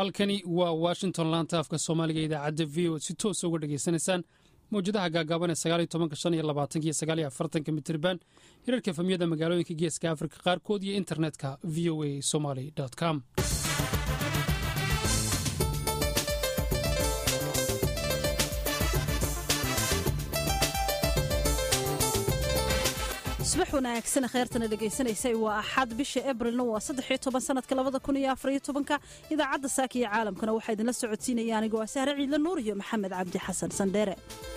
halkani waa washington laanta afka soomaaliga idaacadda v o si toosa uga dhegaysanaysaan mawjadaha gaagaaban ee sagaaliyo tobanka shan iyo labaatanka iyo sagaaliyo afartanka mitriban hirarka efamyada magaalooyinka geeska afrika qaarkood iyo internetka v o a somaly com subax wanaagsan kheyrtana dhegaysanaysay waa axad bisha ebrilna waa saddexiyo toban sanadka labada kun iyo afariyo tobanka idaacadda saaka iyo caalamkana waxaa idinla socodsiinaya anigoo ah sahre ciidla nuur iyo maxamed cabdi xasan sandheere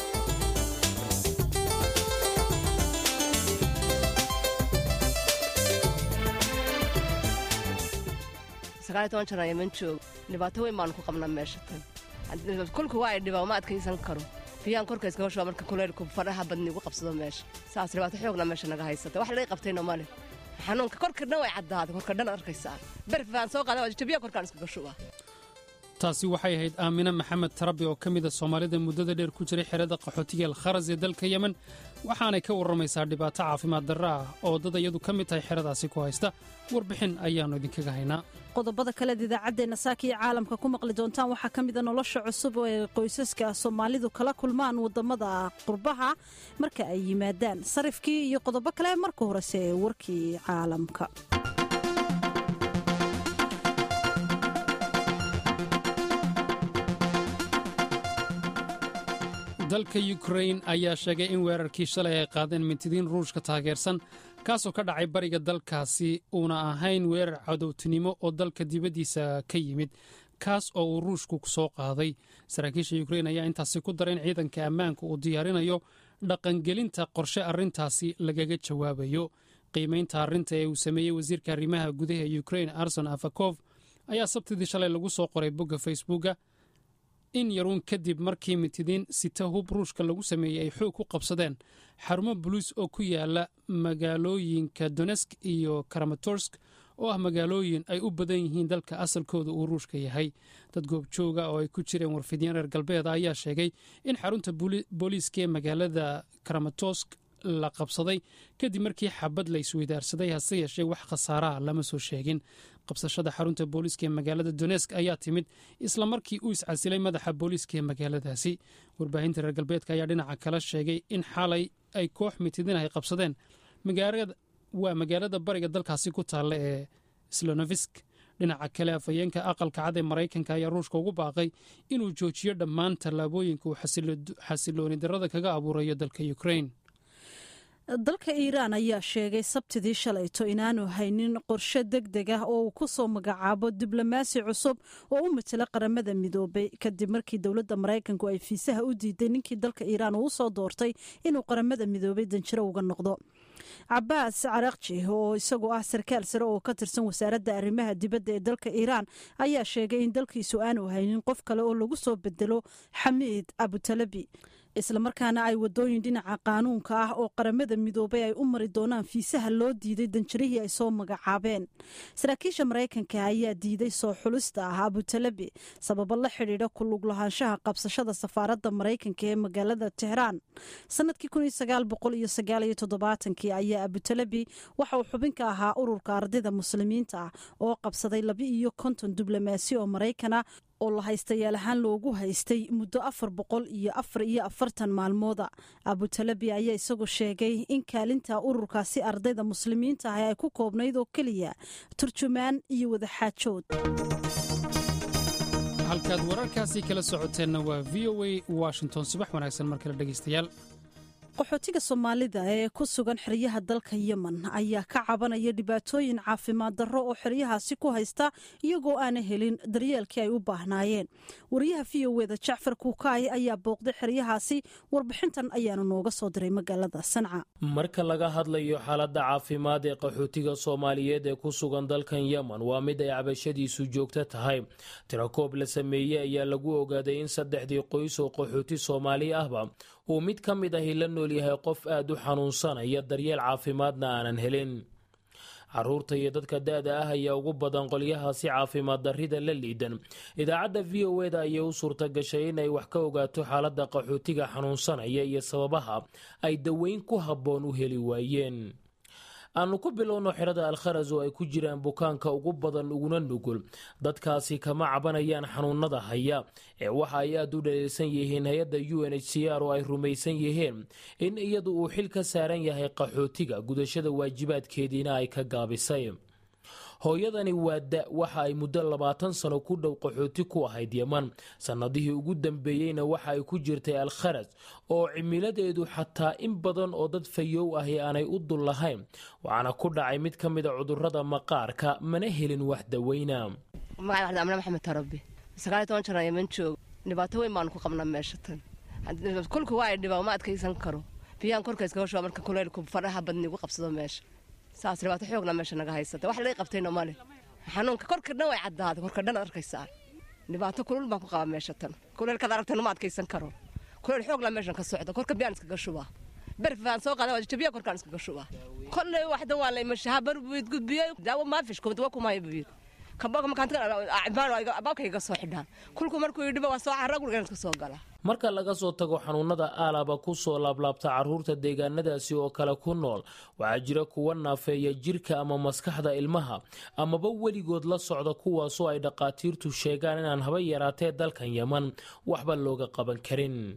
sagaaliyo toban jan ayaman joog dhibaato weyn baanu ku qabnaa meesha tan kulka waa ay dhibaa ma adkaysan karo biyaan korka iskaga shuba marka kuleylku faraha badni igu qabsado meesha saas dhibaato xoogna meesha naga haysata wax laga qabtayno male xanuunka korka dhan way caddaaday korka dhan arkaysaa berfaan soo qaada jabiya korkaan iskaga shuba taasi waxay ahayd aamine maxamed tarabi oo ka mida soomaalida muddada dheer ku jiray xerada qaxootiga alkharas ee dalka yemen waxaanay ka warramaysaa dhibaato caafimaad darro ah oo dad iyadu ka mid tahay xeradaasi ku haysta warbixin ayaannu idinkaga haynaa qodobada kaleed idaacaddeenna saaka iyo caalamka ku maqli doontaan waxaa ka mida nolosha cusub ee qoysaska soomaalidu kala kulmaan waddamada qurbaha marka ay yimaadaan sarifkii iyo qodobo kale marka horese ee warkii caalamka dalka yukrain ayaa sheegay in weerarkii shalay ay qaadeen mintidiin ruushka taageersan kaasoo ka dhacay bariga dalkaasi uuna ahayn weerar cadowtinimo oo dalka dibaddiisa ka yimid kaas oo uu ruushku soo qaaday saraakiisha yukrain ayaa intaasi ku dara in ciidanka ammaanka uu diyaarinayo dhaqangelinta qorshe arrintaasi lagaga jawaabayo qiimaynta arrinta ee uu sameeyey wasiirka arrimaha gudaha yukrain arson afakof ayaa sabtidii shalay lagu soo qoray bogga facebooka in yaruun kadib markii mitidiin sita hub ruushka lagu sameeyey ay xoog ku qabsadeen xarumo boliis oo ku yaala magaalooyinka donesk iyo karamatorsk oo ah magaalooyin ay u badan yihiin dalka asalkooda uu ruushka yahay dad goobjooga oo ay ku jireen warfidiyeen reer galbeeda ayaa sheegay in xarunta booliiska ee magaalada karamatorsk la qabsaday kadib markii xabad la isweydaarsaday hase yeeshee wax khasaaraha lama soo sheegin qabsashada xarunta booliiska ee magaalada donesk ayaa timid isla markii uu iscasilay madaxa booliiska ee magaaladaasi warbaahinta reer galbeedka ayaa dhinaca kala sheegay in xalay ay koox mitidin ay qabsadeen waa magaalada bariga dalkaasi ku taalla ee slonovisk dhinaca kale afhayeenka aqalka cad ee maraykanka ayaa ruushka ugu baaqay inuu joojiyo dhammaan tallaabooyinka uu xasilooni darrada kaga abuurayo dalka yukrain dalka iiraan ayaa sheegay sabtidii shalayto inaanu haynin qorshe deg deg ah oo uu ku soo magacaabo diblomaasi cusub oo u matela qaramada midoobay kadib markii dowladda maraykanku ay fiisaha u diiday ninkii dalka iiraan uu soo doortay inuu qaramada midoobay danjiro uga noqdo cabaas carakji oo isagu ah sarkaal sare oo ka tirsan wasaaradda arrimaha dibadda ee dalka iiraan ayaa sheegay in dalkiisu aanu haynin qof kale oo lagu soo bedelo xamiid abutalabi islamarkaana ay wadooyin dhinaca qaanuunka ah oo qaramada midoobay ay u mari doonaan fiisaha loo diiday danjirihii ay soo magacaabeen saraakiisha maraykanka ayaa diiday soo xulista ah abutalabi sababo la xidhiidha ku lug lahaanshaha qabsashada safaaradda maraykanka ee magaalada tehraan sanadkii ayaa abutalabi waxa uu xubin ka ahaa ururka ardayda muslimiinta ah oo qabsaday laba iyo konton diblomaasi oo maraykana oo la haystayaal ahaan loogu haystay muddo afar boqol iyo afar iyo afartan maalmooda abutalabi ayaa isagu sheegay in kaalinta ururkaasi ardayda muslimiinta ah ay ku koobnayd oo keliya turjumaan iyo wadaxaajood halkaad wararkaasi kala socoteenna waa v o a washington subax wanaagsan mar kale dhegaystayaal qaxootiga soomaalida ee ku sugan xeryaha dalka yemen ayaa ka cabanaya dhibaatooyin caafimaad darro oo xeryahaasi ku haysta iyagoo aana helin daryeelkii ay u baahnaayeen wariyaha v o eda jacfar kuukaay ayaa booqday xeryahaasi warbixintan ayaanu nooga soo diray magaalada sanca marka laga hadlayo xaaladda caafimaad ee qaxootiga soomaaliyeed ee ku sugan dalkan yemen waa mid ay cabashadiisu joogto tahay tirakoob la sameeyey ayaa lagu ogaaday in saddexdii qoys oo qaxooti soomaali ahba uu mid ka mid ahi la nool yahay qof aad u xanuunsanaya daryeel caafimaadna aanan helin caruurta iyo dadka da-da ah ayaa ugu badan qolyahaasi caafimaad darrida la liidan idaacadda v o eda ayay u suurta gashay inay wax ka ogaato xaaladda qaxootiga xanuunsanaya iyo sababaha ay daweyn ku habboon u heli waayeen aanu ku bilowno xerada alkharas oo ay ku jiraan bukaanka ugu badan uguna nugul dadkaasi kama cabanayaan xanuunada haya ee waxa ay aada u dhaleelsan yihiin hay-adda u n h c r oo ay rumaysan yihiin in iyadu uu xil ka saaran yahay qaxootiga gudashada waajibaadkeediina ay ka gaabisay hooyadani waa da waxa ay muddo labaatan sano ku dhow qaxooti ku ahayd yeman sannadihii ugu dambeeyeyna waxa ay ku jirtay alkharas oo cimiladeedu xataa in badan oo dad fayow ahi aanay u dul lahayn waxaana ku dhacay mid ka mid a cudurrada maqaarka mana helin wax daweyna magacay amne maxamed tarabi sagaaliy toban jir yeman joog dhibaato weyn baanu ku qabnaa meesha tan kulka waa ay dhibaa ma adkaysan karo biyaan korka iskaga shuba marka kuleylku fadhaha badni igu qabsado meesha saas dhibaato xoogna meesha naga haysata wax laga qabtayna male xanuunka korka dhan way caddaaday korka dhan arkaysaa dhibaato kulul baan ku qaba meesha tan kuleylkaad aragtayna ma adkaysan karo kuleyl xoogla meeshan ka socda korka biyaan iskaga shubaa berfaan soo qaada jabiya korkaan iskaga shubaa kolley waxdan waa la imashaha barbuid gudbiyey daawo maafish kubad waa kumaya buyid kabaabkayga soo xidhaan kulku markuu yidhiba waa soo carra gurigan iska soo gala marka laga soo tago xanuunada aalaba ku soo laablaabta carruurta deegaanadaasi oo kale ku nool waxaa jira kuwa naafeeya jirka ama maskaxda ilmaha amaba weligood la socda kuwaasoo ay dhaqaatiirtu sheegaan inaan haba yaraatee dalkan yeman waxba looga qaban karin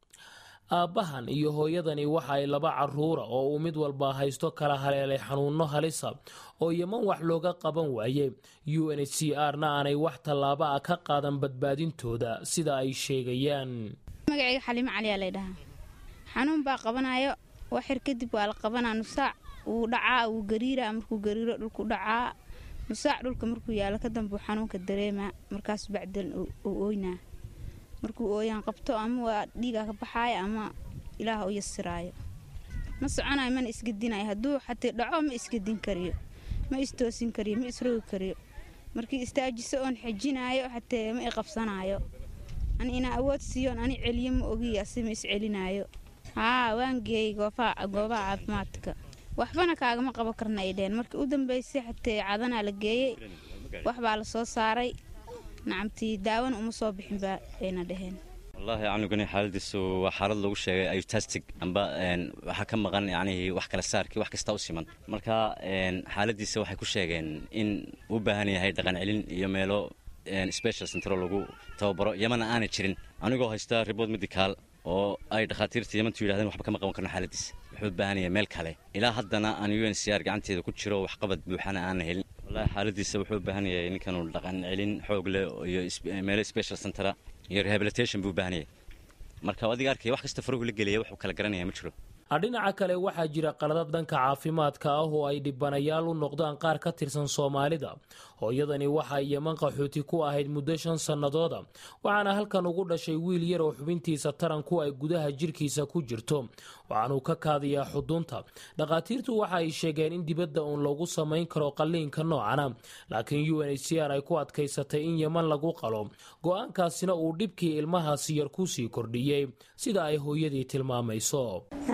aabbahan iyo hooyadani waxa ay laba carruura oo uu mid walba haysto kala haleelay xanuunno halisa oo yeman wax looga qaban waayey u n h c r na aanay wax tallaabo ah ka qaadan badbaadintooda sida ay sheegayaan magacayga xaliimo caliyaa laydhahaa xanuun baa qabanayo waxir kadib waa la qabanaa nusaac wuu dhacaa wuu gariiraa markuu gariiro dhulku dhacaa nusaac dhulka markuu yaalo ka dambuu xanuunka dareemaa markaas bacdan uu ooynaa markuu ooyaan qabto ama waa dhiigaa ka baxaaya ama ilaah u yasiraayo ma soconayo mana isgedinayo hadduu xatee dhaco ma isgedin kariyo ma istoosin kariyo ma isrogi kariyo markii istaajiso oon xejinaayo xatee ma iqabsanaayo ani inaa awood siiyoon ani celiyo ma ogiy asi ma iscelinaayo haa waan geeyey goobaha caafimaadka waxbana kaagama qaban karna ay dheheen markii u dambeysay xatee cadanaa la geeyey waxbaa la soo saaray nacamtii daawana uma soo bixin baa ayna dhaheen wallaahi canugani xaaladiisu waa xaalad lagu sheegay ayutastic amba waxaa ka maqan yacnihii wax kala saarkii wax kasta u siman marka xaaladiisa waxay ku sheegeen in u baahan yahay dhaqan celin iyo meelo special centro lagu tababaro yamana aanay jirin anigoo haysta ribood medicaal oo ay dhakhaatiirta yamantu yidhahdeen waxba kama qaban karno xaaladiisa wuxuu u baahan yahay meel kale ilaa haddana aan u n c r gacanteeda ku jiro waxqabad buuxana aanna helin wallahi xaaladiisa wuxuu u baahan yahay ninkanuu dhaqan celin xoog leh iyo meelo special centera iyo rehabilitation buu u baahan yahay marka adiga arkaya wax kasta faruhu la gelaya wuxuu kala garanaya ma jiro dhinaca kale waxaa jira qaladad dhanka caafimaadka ah oo ay dhibanayaal u noqdaan qaar ka tirsan soomaalida hooyadani waxa ay yeman qaxooti ku ahayd muddo shan sannadooda waxaana halkan ugu dhashay wiil yar oo xubintiisa taranku ay gudaha jirkiisa ku jirto waxaanuu ka kaadiyaa xudunta dhakhaatiirtu waxa ay sheegeen in dibadda uun lagu samayn karo qalliinka noocana laakiin u n h c r ay ku adkaysatay in yeman lagu qalo go-aankaasina uu dhibkii ilmahaasi yar kusii kordhiyey sida ay hooyadii tilmaamayso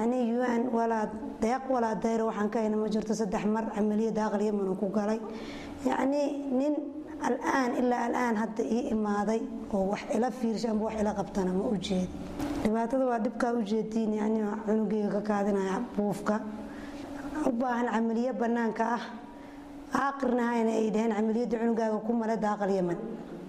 un walaa deeq walaa dayro waxaan ka hayna ma jirto saddex mar camaliyada aqal yaman ku galay yacnii nin alaan ilaa alaan hadda ii imaaday oo wax ila fiirsha amba wax ila qabtana ma u jeed dhibaatada waa dhibkaa u jeediin yani cunugeyga ka kaadinaya buufka u baahan camaliyo bannaanka ah aaqirnahayna ay dhaheen camaliyadda cunugaaga ku male daaqal yaman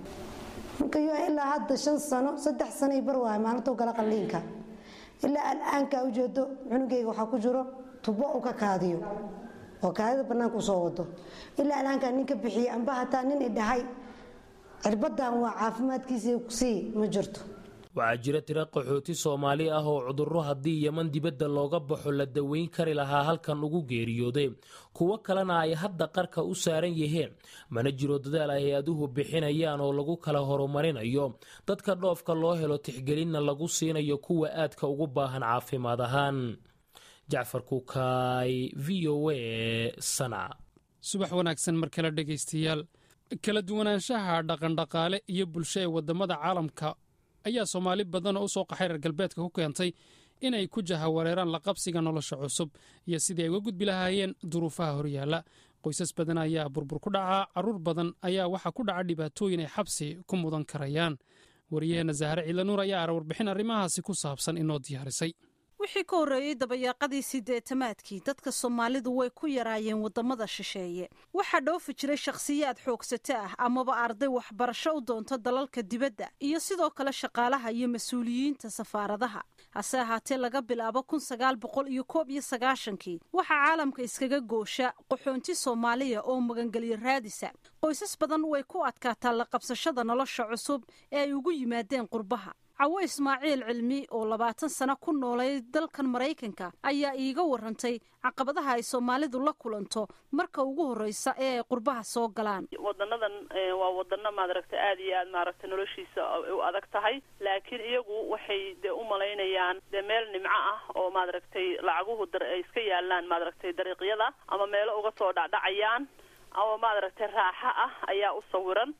marka ilaa hadda shan sano saddex sanoy bar waay maalintuu gala qalliinka ilaa alaankaa ujeedo cunugeyga waxaa ku jiro tubo u ka kaadiyo oo kaadida bannaanka usoo wado ilaa alaankaa nin ka bixiye amba hataa nin idhahay cirbadan waa caafimaadkiisa kusii ma jirto waxaa jira tiro qaxooti soomaali ah oo cudurro haddii yeman dibadda looga baxo la daweyn kari lahaa halkan ugu geeriyooday kuwo kalena ay hadda qarka u saaran yihiin mana jiro dadaal ay hay-aduhu bixinayaan oo lagu kala horumarinayo dadka dhoofka loo helo tixgelinna lagu siinayo kuwa aadka ugu baahan caafimaad ahaan jacfar kukaay v o a sanca subax wanaagsan mar kale dhegaystayaal kala duwanaanshaha dhaqandhaqaale iyo bulsho ee waddamada caalamka ayaa soomaali badan oo u soo qaxay reer galbeedka ku keentay inay ku jahawareeraan la qabsiga nolosha cusub iyo sidii ay uga gudbi lahaayeen duruufaha horyaalla qoysas badan ayaa burbur ku dhacaa carruur badan ayaa waxaa ku dhaca dhibaatooyin ay xabsi ku mudan karayaan wariyaheenna zahre ciilanuur ayaa ara warbixin arrimahaasi ku saabsan inoo diyaarisay wixii ka horreeyey dabayaaqadii sideetamaadkii dadka soomaalidu way ku yaraayeen waddamada shisheeye waxaa dhoofi jiray shakhsiyaad xoogsato ah amaba arday waxbarasho u doonto dalalka dibadda iyo sidoo kale shaqaalaha iyo mas-uuliyiinta safaaradaha hase ahaatee laga bilaabo kun sagaal boqol iyo koob iyo sagaashankii waxaa caalamka iskaga goosha qaxoonti soomaaliya oo magangelyo raadisa qoysas badan way ku adkaataa la qabsashada nolosha cusub ee ay ugu yimaadeen qurbaha cawo ismaaciil cilmi oo labaatan sano ku noolay dalkan maraykanka ayaa iiga warantay caqabadaha ay soomaalidu la kulanto marka ugu horreysa ee ay qurbaha soo galaan wadanadan waa wadano maaragtay aada iyo aad maaragtay noloshiisa u adag tahay laakiin iyagu waxay dee u malaynayaan dee meel nimco ah oo maaragtay lacaguhu dar ay iska yaalaan maaragtay dariiqyada ama meelo uga soo dhacdhacayaan ama maaragtay raaxo ah ayaa u sawiran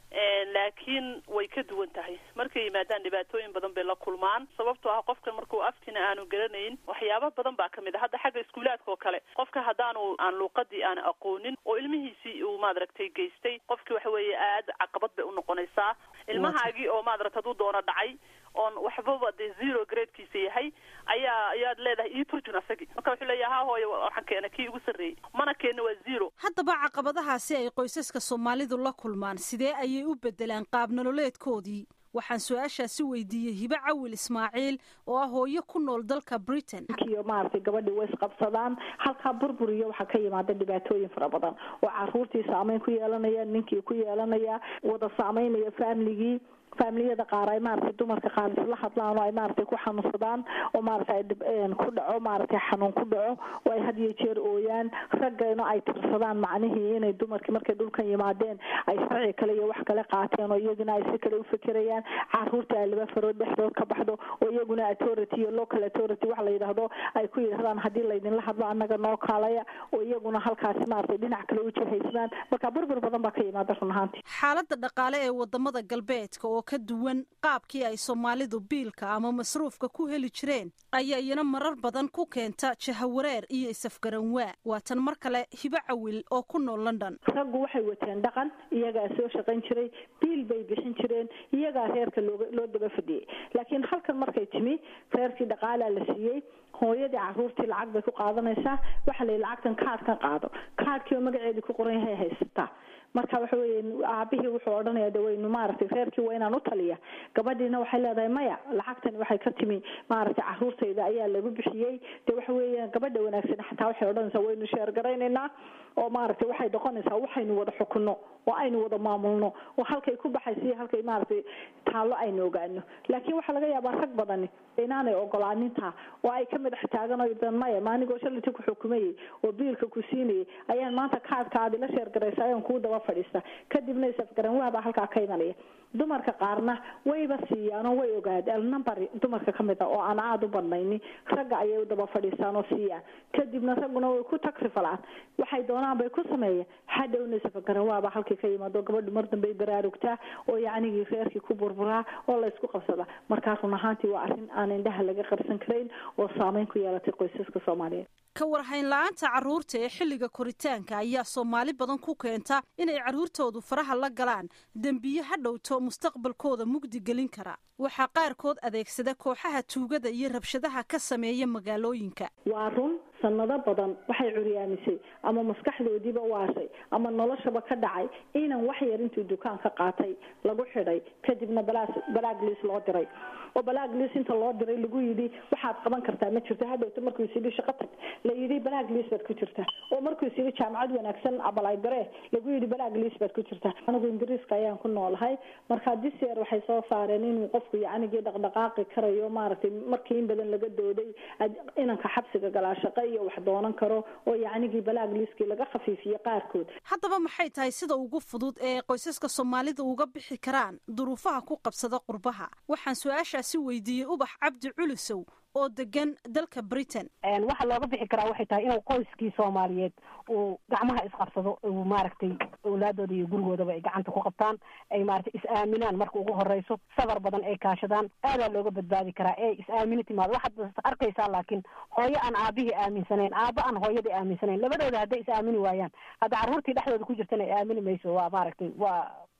laakiin way ka duwan tahay markay yimaadaan dhibaatooyin badan bay la kulmaan sababtoo ah qofkan markuu aftina aanu garanayn waxyaaba badan baa kamid a hadda xagga iskuulaadka oo kale qofka haddaanu aan luuqadii aan aqoonin oo ilmihiisii uu maaragtay geystay qofkii waxa weeye aada caqabad bay unoqonaysaa ilmahaagii oo maaragta hadduu doono dhacay oon waxbaba dee zero gradekiisa yahay ayaa ayaad leedahay ii turjun asagii marka wuxuu leeyahay ha hooyo waxaan keena kii ugu sarreeyey mana keenna waa zero haddaba caqabadahaasi ay qoysaska soomaalidu la kulmaan sidee ayay u beddelaan qaab nololeedkoodii waxaan su-aashaasi weydiiyey hibe cawil ismaaciil oo ah hooyo ku nool dalka britain iyo maaragtay gabadhii way isqabsadaan halkaa burburiyo waxaa ka yimaada dhibaatooyin fara badan oo caruurtii saameyn ku yeelanaya ninkii ku yeelanaya wada saameynaya faamiligii faamiliyada qaar ay maaragtay dumarka qaar isla hadlaan oo ay maaragtay ku xanuunsadaan oo maaragtay ku dhaco maaragtay xanuun ku dhaco oo ay had iyo jeer ooyaan raggana ay tirsadaan macnihii inay dumarkii markay dhulkan yimaadeen ay sharci kale iyo wax kale qaateen oo iyaguna ay si kale u fekerayaan caruurta ay laba farood dhexdood ka baxdo oo iyaguna authority iyo local authority wax la yidhaahdo ay ku yidhahdaan haddii laydinla hadlo annaga noo kaalaya oo iyaguna halkaasi maaragtay dhinac kale u jihaysmaan marka burbur badan baa ka yimaada run ahaantii xaaladda dhaqaale ee wadamada galbeedka oo ka duwan qaabkii ay soomaalidu biilka ama masruufka ku heli jireen ayaa iyana marar badan ku keenta jahawareer iyo isafgaranwaa waatan mar kale hibo cawil oo ku nool london raggu waxay wateen dhaqan iyagaa soo shaqayn jiray biil bay bixin jireen iyagaa reerka looga loo daba fadhiyey laakiin halkan markay timi reerkii dhaqaalaa la siiyey hooyadii caruurtii lacag bay ku qaadanaysaa waxaa la yidhi lacagtan kaadhkan qaado kaadhkii oo magaceedii ku qoran yahay haysataa marka waxa weeye aabihii wuxuu odhanaya de waynu maaragtay reerkii waa inaan u taliya gabadhiina waxay leedahay maya lacagtani waxay ka timi maaragtay caruurtayda ayaa lagu bixiyey de waxa weeye gabadha wanaagsan xataa waxay odhanaysaa waynu sheergaraynaynaa oo maaragtay waxay noqonaysaa waxaynu wada xukunno oo aynu wada maamulno oo halkay ku baxaysa iyo halkay maaragtay taallo aynu ogaano laakiin waxaa laga yaabaa rag badani inaanay ogolaanintaa oo ay ka madax taagan oo dan maya maanigoo shaliti ku xukumayay oo biilka ku siinayay ayaan maanta kaadka aad ila sheergaraysa ayaan kuu daba fadhiista kadibna isafgaran waabaa halkaa ka imanaya dumarka qaarna wayba siiyaan oo way ogaadeen number dumarka ka mid a oo aan aada u badnayni ragga ayay u daba fadhiistaan oo siiyaan kadibna ragguna way ku takrifalaan waxay doonaan bay ku sameeyeen hadhowna isafgaran waaba halkii ka yimaado gabadhu mar dambey baraarugtaa oo yacnigii reerkii ku burburaa oo laysku qabsadaa markaa run ahaantii waa arrin aan indhaha laga qarsan karayn oo saameyn ku yeelatay qoysaska soomaaliyeed ka warhayn la-aanta carruurta ee xilliga koritaanka ayaa soomaali badan ku keenta inay carruurtoodu faraha la galaan dembiye ha dhowto mustaqbalkooda mugdi gelin kara waxaa qaarkood adeegsada kooxaha tuugada iyo rabshadaha ka sameeya magaalooyinka waa run sanado badan waxay curyaamisay ama maskaxdoodiiba waashay ama noloshaba ka dhacay inan wax yar intuu dukaan ka qaatay lagu xidhay kadibna balaaglis loo diray oo balaaglis inta loo diray lagu yidhi waxaad qaban kartaa ma jirto hadhowta markuu is yidhi shaqo tag la yidhi balaaglis baad ku jirta oo markuu is yidhi jaamacad wanaagsan abalaydare lagu yidhi balaaglis baad ku jirta anigu ingiriiska ayaan ku noolahay marka diseer waxay soo saareen inuu qofku yacnigii dhaqdhaqaaqi karayo maaragtay markii in badan laga dooday inanka xabsiga galaa shaqo iyo wax doonan karo oo yacnigii balaagliskii laga khafiifiyey qaarkood haddaba maxay tahay sida ugu fudud ee qoysaska soomaalida uga bixi karaan duruufaha ku qabsada qurbaha waxaan su-aashaasi weydiiyey ubax cabdi culusow oo degan dalka britain waxa looga bixi karaa waxay tahay inuu qoyskii soomaaliyeed uu gacmaha isqabsado uu maaragtay awlaadooda iyo gurigoodaba ay gacanta ku qabtaan ay maaragtay is-aaminaan marka ugu horeyso safar badan ay kaashadaan aadaa looga badbaadi karaa ee is-aamini timaado waxaad arkaysaa laakiin hooyo aan aabihii aaminsanayn aaba aan hooyadii aaminsanayn labadooda hadday is-aamini waayaan hadda carruurtii dhexdooda ku jirtana ay aamini mayso waa maaragtay waa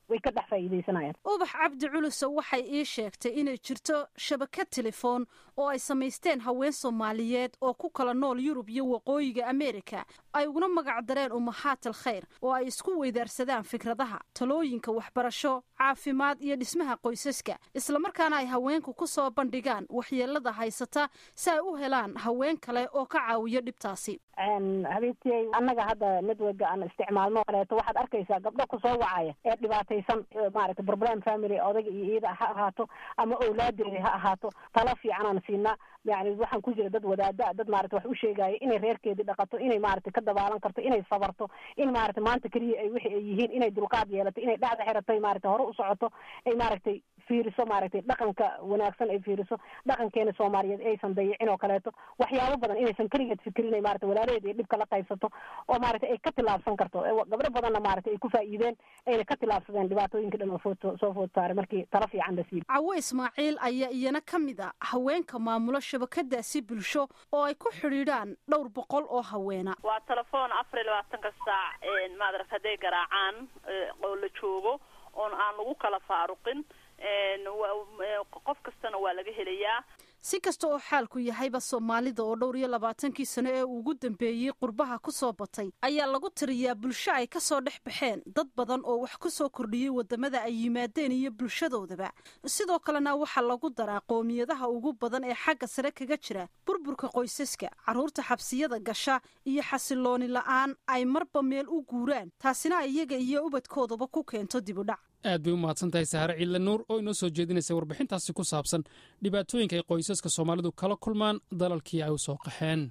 way ka dhex faa'iidaysanayaan ubax cabdi culuso waxay ii sheegtay inay jirto shabakad telefoon oo ay samaysteen haween soomaaliyeed oo ku kala nool yurub iyo waqooyiga ameerika ay uguna magac dareen umahaatal khayr oo ay isku weydaarsadaan fikradaha talooyinka waxbarasho caafimaad iyo dhismaha qoysaska islamarkaana ay haweenku ku soo bandhigaan waxyeelada haysata si ay u helaan haween kale oo ka caawiyo dhibtaasi habeentii annaga hadda networka aan isticmaalno kaleeto waxaad arkaysaa gabdho kusoo wacaya ee dhibaataysan maaragtay problem family odayga iyo iyada ha ahaato ama owlaadeeda ha ahaato talo fiicanaan siinaa yani waxaan ku jira dad wadaada dad maarata wax u sheegaya inay reerkeedii dhaqato inay maaragtay ka dabaalan karto inay sabarto in maaragtay maanta keliya ay wixi ay yihiin inay dulqaad yeelato inay dhacda xiratay maaragtay hore u socoto ay maaragtay fiiriso maaragtay dhaqanka wanaagsan ay fiiriso dhaqankeena soomaaliyeed aysan dayicin oo kaleeto waxyaabo badan inaysan keligeed fikirin ay maarata walaalaheed iyo dhibka la qaybsato oo maaragtay ay ka tilaabsan karto gabdho badanna maaragtay ay ku faa'iideen ayna ka tilaabsadeen dhibaatooyinka dhan oo food soo food saaray markii talo fiican la siiyo cawo ismaaciil ayaa iyana ka mid a haweenka maamulo shabakadaasi bulsho oo ay ku xidhiidhaan dhowr boqol oo haweena waa telefoon afar iyo labaatanka saac maadarata hadday garaacaan oo la joogo oon aan lagu kala faaruqin qof kastana waa laga helayaa si kasta oo xaalku yahayba soomaalida oo dhowr iyo labaatankii sano ee ugu dambeeyey qurbaha ku soo batay ayaa lagu tiriyaa bulsho ay ka soo dhex baxeen dad badan oo wax ku soo kordhiyey waddamada ay yimaadeen iyo bulshadoodaba sidoo kalena waxaa lagu daraa qoomiyadaha ugu badan ee xagga sare kaga jira burburka qoysaska carruurta xabsiyada gasha iyo xasilooni la'aan ay marba meel u guuraan taasina iyaga iyo ubadkoodaba ku keento dibudhac aad bay u mahadsan tahay sahare ciidle nuur oo inoo soo jeedinaysa warbixintaasi ku saabsan dhibaatooyinka ay qoysaska soomaalidu kala kulmaan dalalkii ay u soo qaxeen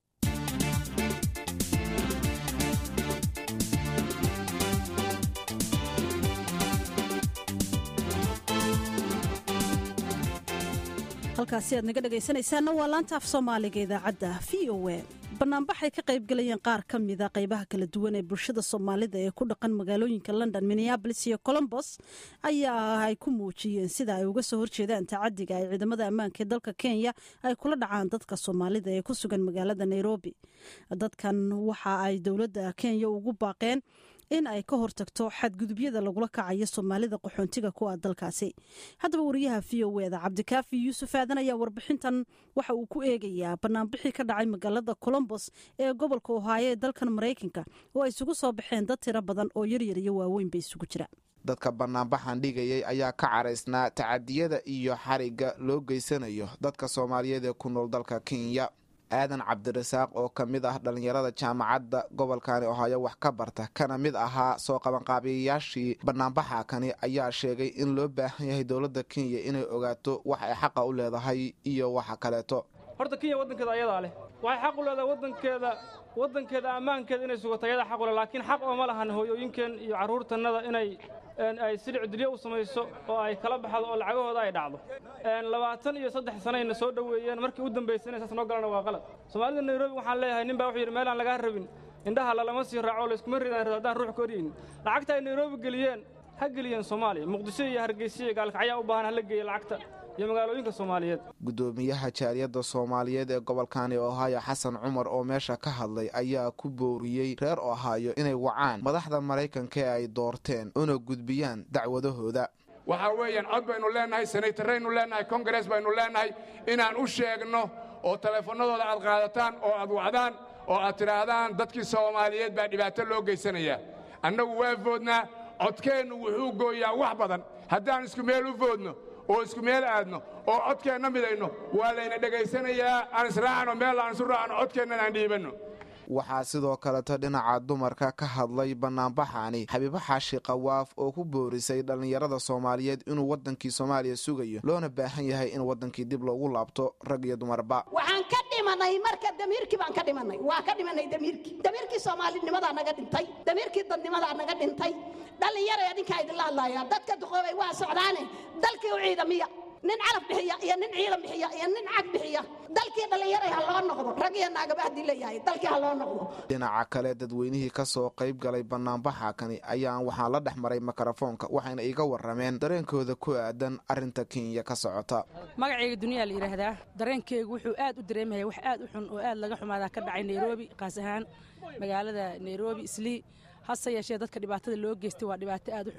halkaasi aad naga dhegaysanaysaanna waa laanta af soomaaliga idaacadda v o a banaanbaxay ka qaybgalayeen qaar ka mida qaybaha kala duwan ee bulshada soomaalida ee ku dhaqan magaalooyinka london minneabolis iyo colombos ayaa ay ku muujiyeen sida ay uga soo horjeedaan tacadiga ay ciidamada ammaanka ee dalka kenya ay kula dhacaan dadka soomaalida ee ku sugan magaalada nairobi dadkan waxa ay dowladda kenya ugu baaqeen in ay ka hortagto xadgudubyada lagula kacayo soomaalida qaxoontiga kuwa dalkaasi haddaba wariyaha v o eda cabdikaafi yuusuf aadan ayaa warbixintan waxa uu ku eegayaa banaanbixii ka dhacay magaalada colombos ee gobolka ohaayo ee dalkan maraykanka oo ay isugu soo baxeen dad tiro badan oo yaryar iyo waaweyn bay isugu jira dadka banaanbaxan dhigayay ayaa ka caraysnaa tacadiyada iyo xarigga loo geysanayo dadka soomaaliyeed ee ku nool dalka kenya aadan cabdirasaaq oo ka mid ah dhallinyarada jaamacadda gobolkani ohaayo wax ka barta kana mid ahaa soo qabanqaabiyayaashii banaanbaxa kani ayaa sheegay in loo baahan yahay dowladda kenya inay ogaato wax ay xaqa u leedahay iyo waxa kaleeto horta kenya waddankeeda ayadaa leh waxay xaq u leedahay waddankeeda waddankeeda ammaankeeda inay sugato ayadaa xaq u leh laakiin xaq ooma lahan hooyooyinkeen iyo carruurtannada inay ay silic dilyo u samayso oo ay kala baxdo oo lacagahooda ay dhacdo labaatan iyo saddex sanayna soo dhoweeyeen markii u dambaysayna saas noo galana waa qalad soomaalida nairobi waxaan leeyahay nin baa wuxuu yidhi meelaan lagaa rabin indhaha lalama sii raaco layskuma ridaan rado haddaan ruux ka oryaynin lacagta ay nairobi geliyeen ha geliyeen soomaaliya muqdisho iyo hargeysa iyo gaalkacyaa u baahan hala geeya lacagta iyo magaalooyinka soomaaliyeed guddoomiyaha jaaliyadda soomaaliyeed ee gobolkani ohaayo xasan cumar oo meesha ka hadlay ayaa ku booriyey reer ohaayo inay wacaan madaxda maraykanka ee ay doorteen una gudbiyaan dacwadahooda waxaa weeyaan cod baynu leennahay senaytaraynu leennahay kongares baynu leennahay inaan u sheegno oo teleefannadooda aad qaadataan oo aad wacdaan oo aad tidhaahdaan dadkii soomaaliyeed baa dhibaato loo geysanayaa annagu waa foodnaa codkeennu wuxuu gooyaa wax badan haddaan isku meel u foodno oo isku meel aadno oo codkeenna midayno waa layna dhegaysanayaa aan israacno meel aan isu raacno codkeennan aan dhiibanno waxaa sidoo kaleto dhinaca dumarka ka hadlay banaanbaxani xabiibo xaashi qawaaf oo ku boorisay dhallinyarada soomaaliyeed inuu waddankii soomaaliya sugayo loona baahan yahay in waddankii dib loogu laabto rag iyo dumarba waxaan ka dhimanay marka damiirkii baan ka dhimanay waa ka dhimanay damiirkii damiirkii soomaalinimadaa naga dhintay damiirkii dadnimadaa naga dhintay dhallinyara adinkaa idinla hadlaaya dadka duqoobay waa socdaane dalkii u ciidamiya nin calaf bixiya iyo nin ciidan bixiya iyo nin cag bixiya dalkii dhallinyaray ha loo noqdo rag iyo naagaba haddii leeyahay dalkii ha loo noqdo dhinaca kale dadweynihii ka soo qayb galay banaanbaxa kani ayaan waxaan la dhex maray mikrofoonka waxayna iga warrameen dareenkooda ku aadan arrinta kenya ka socota magacayga duniyaa la yidhaahdaa dareenkeygu wuxuu aad u dareemaya wax aad u xun oo aad laga xumaadaa ka dhacay nairobi qaas ahaan magaalada nairobi islii hase yeeshee dadka dhibaatada loo geystay waa dhibaato aad u xun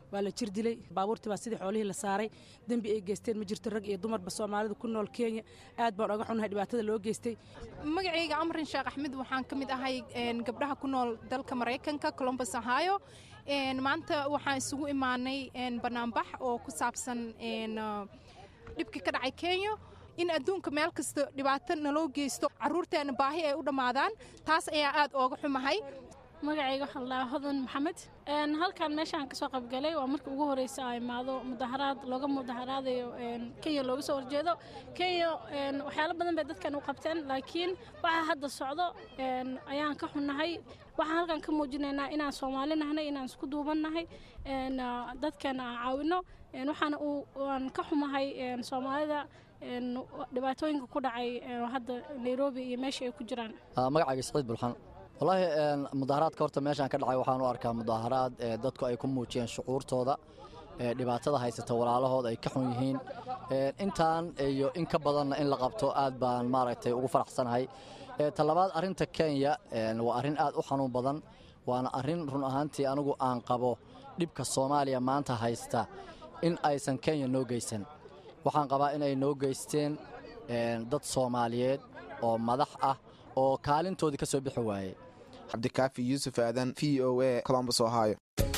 waa la jir dilay baabuurtii baa sidii xoolihii la saaray dembi ay geysteen ma jirto rag iyo dumarba soomaalida ku nool kenya aad baan oga xunnahay dhibaatada loo geystay magacayga amrin sheekh axmed waxaan ka mid ahay gabdhaha ku nool dalka maraykanka colombus ohio maanta waxaan isugu imaanay banaanbax oo ku saabsan dhibkii ka dhacay kenya in adduunka meel kasta dhibaato naloo geysto carruurteena baahi ay u dhammaadaan taas ayaa aad ooga xumahay magacayga waxaa ladhahaa hodan maxamed halkan meeshaan kasoo qaybgalay waa markii ugu horeysa a imaado mudaharaad looga mudaharaadayo kenya looga soo horjeedo kenya waxyaalo badan bay dadkan u qabteen laakiin waxa hadda socdo ayaan ka xunnahay waxaan halkan ka muujinaynaa inaan soomaali nahnay inaan isku duubannahay dadkan aan caawino waxaana aan ka xumahay soomaalida dhibaatooyinka ku dhacay hadda nairobi iyo meesha ay ku jiraan magacayga siciid bulxan wallaahi mudaharaadka horta meeshaan ka dhacay waxaan u arkaa mudaharaad dadku ay ku muujiyeen shucuurtooda dhibaatada haysata walaalahooda ay ka xun yihiin intaan iyo in ka badanna in la qabto aad baan maaragtay ugu faraxsanahay talabaad arrinta kenya waa arrin aad u xanuun badan waana arrin run ahaantii anigu aan qabo dhibka soomaaliya maanta haysta in aysan kenya noo geysan waxaan qabaa inay noo geysteen dad soomaaliyeed oo madax ah oo kaalintoodii ka soo bixi waayey cabdikaafi yuusuf aadan v o a colombus ohio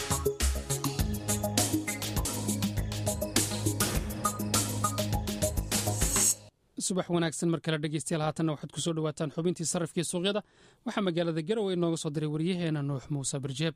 subax wanaagsan mar kale dhegeystayaal haatanna waxaad ku soo dhowaataan xubintii sarrifkii suuqyada waxaa magaalada garowe inooga soo diray waryaheena nuux muuse barjeeb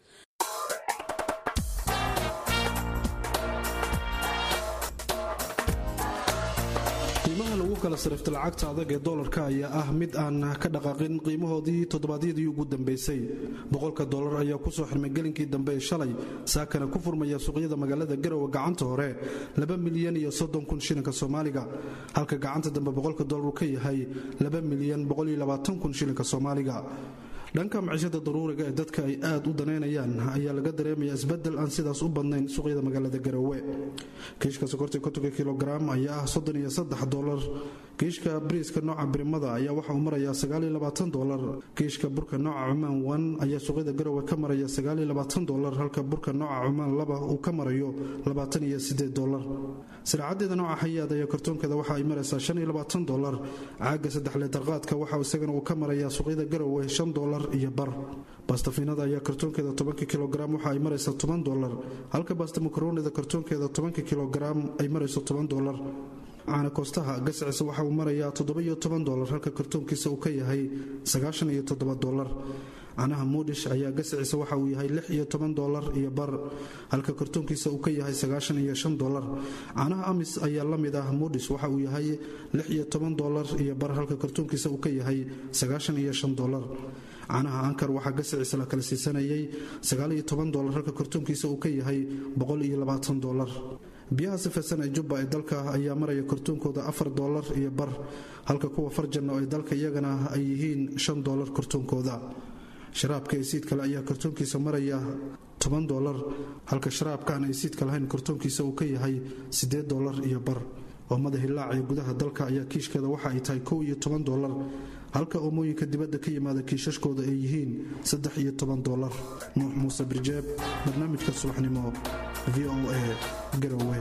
qiimaha lagu kala sarifta lacagta adag ee doolarka ayaa ah mid aan ka dhaqaaqin qiimahoodii toddobaadyadii ugu dambeysay boqolka doolar ayaa kusoo xirmay gelinkii dambe ee shalay saakana ku furmaya suuqyada magaalada garowe gacanta hore laba milyan iyo soddon kun shilinka soomaaliga halka gacanta dambe boqolka doolar uu ka yahay laba milyan boqoliyo labaatan kun shilinka soomaaliga dhanka maciishada daruuriga ee dadka ay aad u daneynayaan ayaa laga dareemaya isbedel aan sidaas u badnayn suuqyada magaalada garowe kiishka sokorta kontonka kilogaram ayaa ah soddon iyo saddex dolar kiishka bariiska nooca birimada ayaa waxa uu marayaa sagaal iyo labaatan dolar kiishka burka nooca cumaan wan ayaa suuqyada garowe ka maraya sagaal iyo labaatan dolar halka burka nooca cumaan laba uu ka marayo labaatan iyo sideed dolar siraacadeeda nooca xayaad ayaa kartoonkeeda waxa ay maraysaa shan iyo labaatan dolar caaga saddex leetarqaadka waxa isagana uu ka marayaa suuqyada garowe shan dolar iyo bar bastafiinada ayaa kartoonkeeda tobanka kilogaram waxa ay maraysaa toban dolar halka basta makaroonida kartoonkeeda tobanka kilogaram ay marayso toban dolar caana koostaha gasciisa waxa uu marayaa toddoba-iyo toban dolar halka kartoonkiisa uu ka yahay sagaashan iyo toddoba dolar canaha muudhish ayaa gasciisa waxa uu yahay lix iyo toban dolar iyo bar halka kartoonkiisa uu ka yahay sagaashan iyo shan dolar canaha amis ayaa la mid ah muudhish waxa uu yahay lix iyo toban dolar iyo bar halka kartoonkiisa uu ka yahay sagaashan iyo shan dolar canaha ankar waxaa gasiciisa la kala siisanayay sagaaliyo toban dolar halka kartoonkiisa uu ka yahay boqol iyo labaatan dolar biyaha sifaysan ee jubba ee dalka ayaa maraya kartoonkooda afar dolar iyo bar halka kuwa farjanno ee dalka iyagana ay yihiin shan dolar kartoonkooda sharaabka esiid kale ayaa kartoonkiisa maraya toban dolar halka sharaabkaan esiidka lahayn kartoonkiisa uu ka yahay siddeed dolar iyo bar oomada hilaac ee gudaha dalka ayaa kiishkeeda waxa ay tahay kow iyo toban dolar halka oomooyinka dibadda ka yimaada kiishashkooda ay yihiin saddex iyo toban dolar nuux muuse birjeeb barnaamijka subaxnimo v o a garowe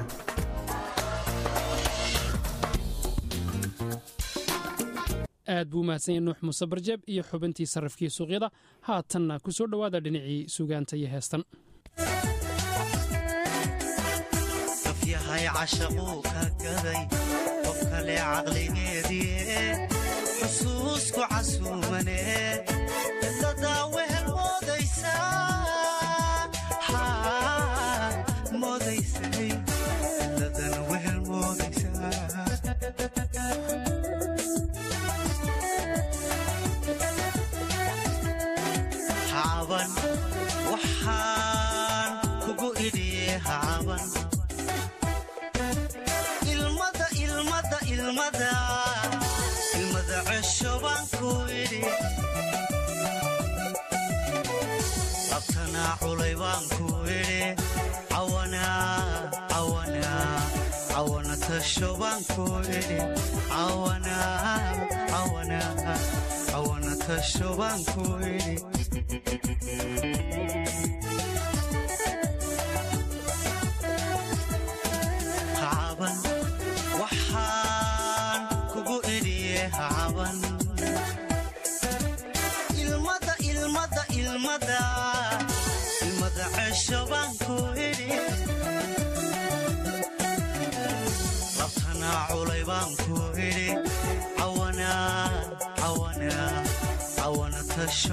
aad buu umahadsan yahay nuux muuse barjeeb iyo xubintii sarrifkii suuqyada haatanna ku soo dhowaada dhinacii sugaanta iyo heestan yahay cashaquu ka gaday qof kale caqligeedii xusuusku casuumane cidladaa wehel moodaysay cidladan wehel moodaysaa hacaban waxaan kugu idhiye hacaban ilmada cesho baan ku idhi labtanaa culay baan ku idhi cawana tasho baan ku idhi cawana tasho baan ku idhi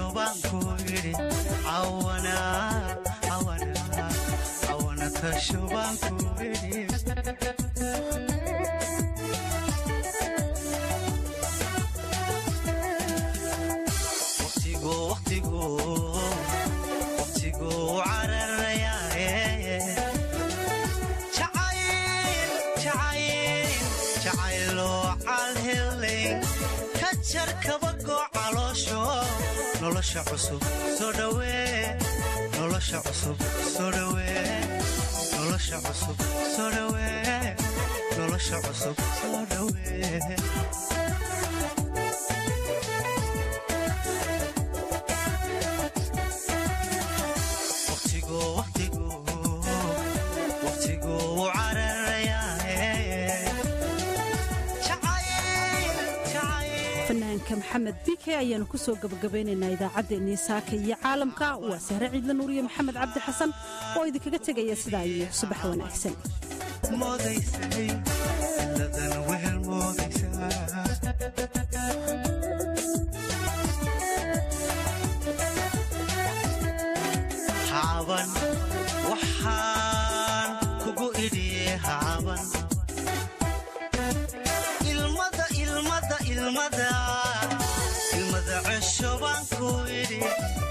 tashobaanku idhi cawana cawana cawana tashobaanku idhi waqtigu waqtigu waqtigu cararayaaye jacayl jacayl jacayloo calhelayn ka jar kabagoo caloosho nolosha cusub soo dhawee nolosha cusub soo dhawee nolosha cusub soo dhawee nolosha cusub soo dhawee waqtigu waqtigu waqtigu cararayaaye jacayl jacayl fanaanka maxamed bike ayaanu ku soo gabagabaynaynaa idaacaddeenii saaka iyo caalamka waa sahre ciidla nuuriye maxamed cabdi xasan oo idinkaga tegaya sidaa iyo subax wanaagsan moodaysay dadan wehel moodaysaa hacaban waxaan kugu idhiye hacaban ilmada ilmada ilmada ilmada cesho baan ku idhi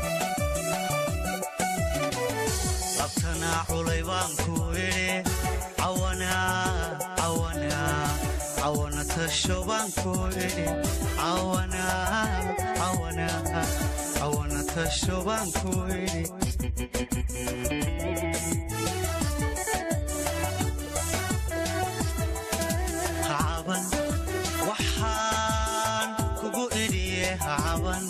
labtanaa culay baan ku idhi cawana cawana cawana tasho baan ku idhi cawana cawana cawana tasho baan ku idhi hacaban waxaan kugu idhiye hacaban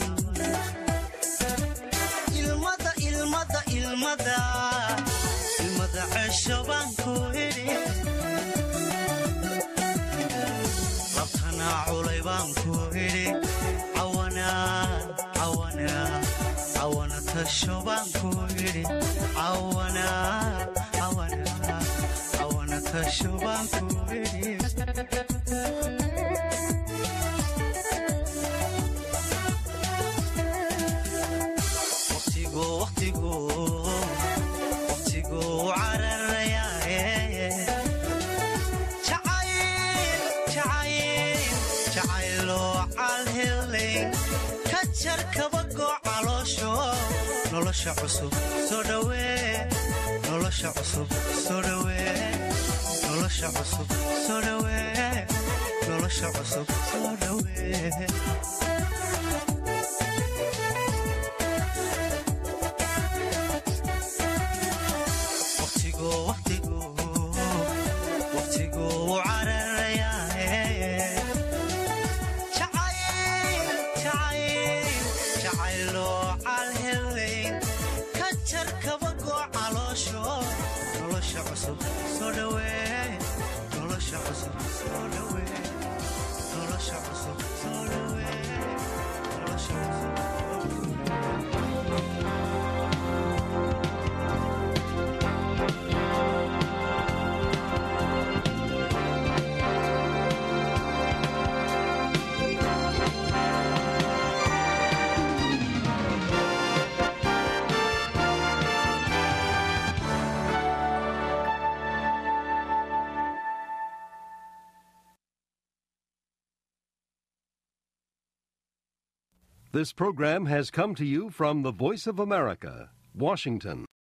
ilmada ilmada ilmada ilmada cesho baan ku idhi labtanaa culay baan ku idhi cawana cawana cawana tasho baan ku idhi cawana cawana cawana tasho baan ku idhi waqtigu waqtigu waqtigu cararayaaye jacayl jacayl jacayloo calhelayn ka jar kabagoo caloosho nolosha cusub soo dhawee nolosha cusub soo dhawee nolosha cusub soo dhawee nolosha cusub soo dhawee waqtigu waqtigu waqtigu cararayaaye jacayl jacayl jacayloo calhelayn ka jar kabagoo caloosho nolosha cusub soo dhawee nolosha cusub soo dhawee nolosha cusub soo dhawee nolosha cusub This program has come to you from the Voice of America, Washington.